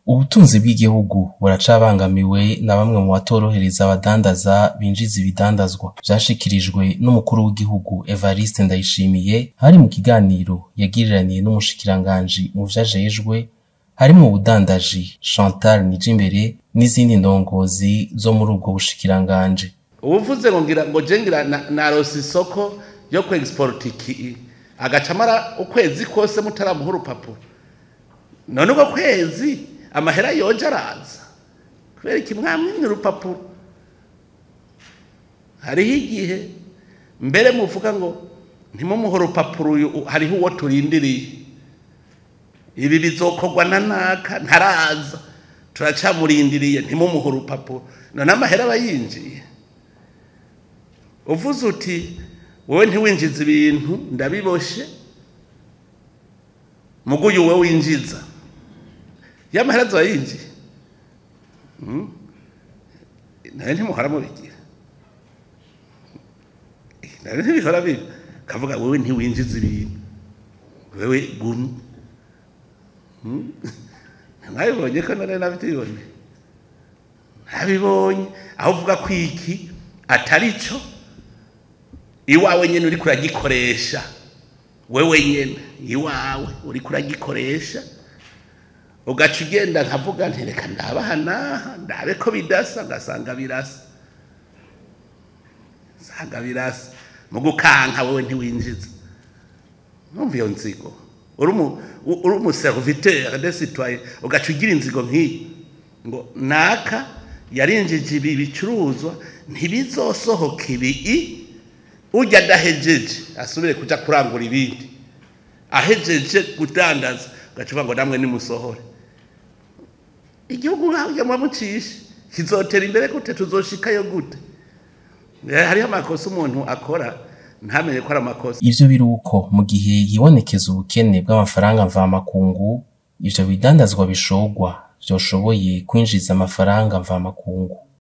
ubutunzi bw'igihugu buracabangamiwe na bamwe mu batorohereza abadandaza binjiza ibidandazwa vyashikirijwe n'umukuru w'igihugu Evariste Ndayishimiye hari mu kiganiro yagiriraniye n'umushikiranganji mu vyajejwe harimwo ubudandaji Chantal Nijimbere n'izindi ndongozi zo muri ubwo bushikiranganji ubuvuze ngo ngira ngo je ngira na- narose isoko yo ku export iki agaca amara ukwezi kose mutaramuha urupapuro none uko kwezi amahera yoje araza kubera iki mwamwimye urupapuro hariho igihe mbere muvuga ngo ntimumuhe urupapuro uyu hariho uwo turindiriye ibi bizokorwa na naka ntaraza turacamurindiriye ntimumuhe urupapuro none amahera aba yinjiye uvuze uti wowe ntiwinjiza ibintu ndabiboshe muguyu wowe winjiza y'amahera azoba yinjiye Hmm? nawe ntimuhora mubigira nawe ntibihora biba kavuga wowe ntiwinjiza ibintu wewe gumye Hmm? mwabibonye ko none nabitibone ntabibonye aho uvuga ko iki atari cyo iwawe nyine uri kuragikoresha wewe nyine iwawe uri kuragikoresha ugaca ugenda nkavuga nti reka ndabaha naha ndabe ko bidasa ngasanga birasa nsanga birasa mu gukanka wowe ntiwinjiza numva iyo nzigo uri umu- uri umuserviteur de citoyen ugaca ugira inzigo nk'iyi ngo naka yarinjije ibi bicuruzwa ntibizosohoka ibi ujya adahejeje asubire kuja kurangura ibindi ahejeje kudandaza ugaca uvuga ngo namwe nimusohore igihugu hajya mucishe kizotera imbere gute tuzoshikayo gute Eh, hariho amakosa umuntu akora ntamenye ko ari amakosa ivyo biri uko mu gihe hibonekeza ubukene bw'amafaranga mvamakungu ivyo bidandazwa bishogwa vyoshoboye kwinjiza amafaranga mvamakungu